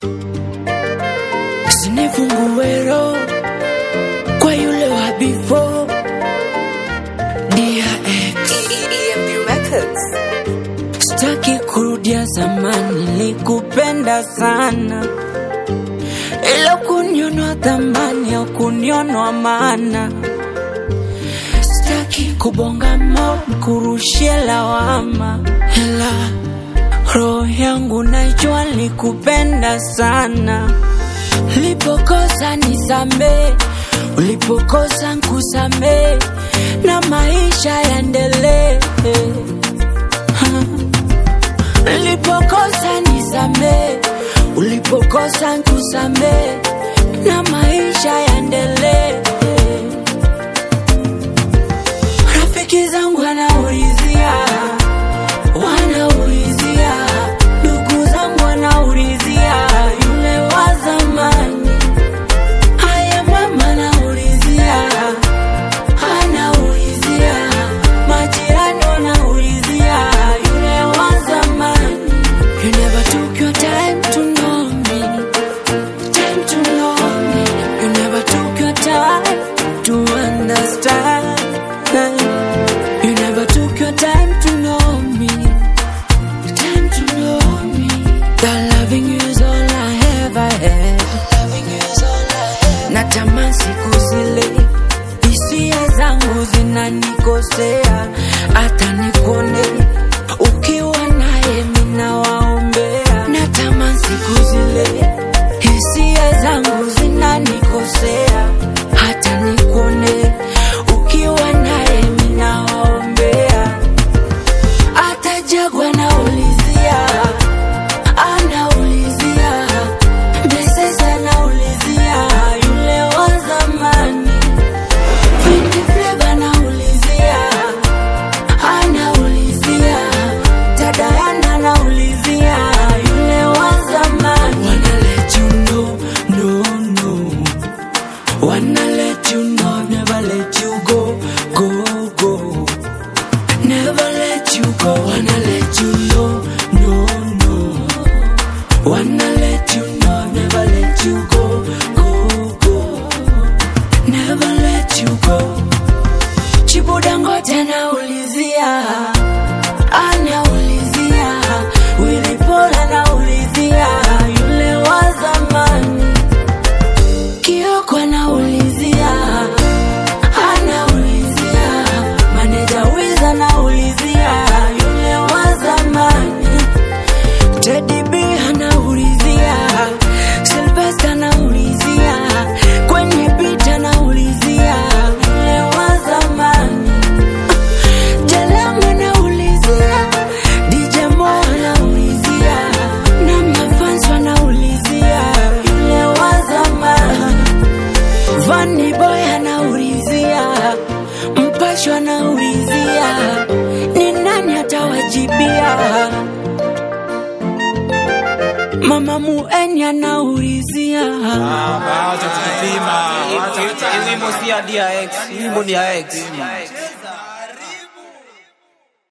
Usinifungue roho kwa yule wa before Dear ex, EMP Records. sitaki kurudia zamani, nilikupenda sana, ila kunionwa thamani au kunionwa maana. Sitaki kubonga mo kurushia lawama, ila roho yangu najua nilikupenda sana. Ulipokosa nisamee, ulipokosa nkusamee, na maisha yaendelee. Ulipokosa nisamee, ulipokosa nkusamee, na maisha yaendelee. Rafiki zangu wanaulizia, wanaulizia, ndugu zangu wanaulizia, yule wa zamani. Haya mama anaulizia, anaulizia, majirani wanaulizia, yule wa zamani. You never took your time to know me, time to know me. You never took your time to understand. You never took your time to know me, time to know me. That loving you is all I ever had. Loving you is all I had. Natamani siku zile hisia zangu zinanikosea, hata nikone ukiwa naye mina waombea. Natamani siku zile hisia zangu zinanikosea, hata nikone ukiwa naye mina waombea. Hata Jagwa anaulizia, anaulizia, Blessed anaulizia, yule wa zamani. Vindi Flava anaulizia, anaulizia, Tadayana anaulizia, yule wa zamani. Wanna let you know, no, no. Wanna let you know, never let you go, go, go. Never let you go, wanna let you know, no, no. Wanna let you know, never let you go, go, go. Never let you go. Chibudangote anaulizia, anaulizia, Willy Paul anaulizia, yule wa zamani. Kioko anaulizia, anaulizia, maneja Wiz anaulizia, yule wa zamani. Teddy B anaulizia, Sylvester anaulizia, kwenye beat anaulizia, yule wa zamani. Jalam anaulizia, DJ Mo anaulizia, na mafans wanaulizia, yule wa zamani. Vanny Boy anaulizia, Mpasho anaulizia, ni nani atawajibia? Mama Mueni anaulizia, Wacha kutupima. Wacha Hii wimbo si ya DRX, hii wimbo ni ya X.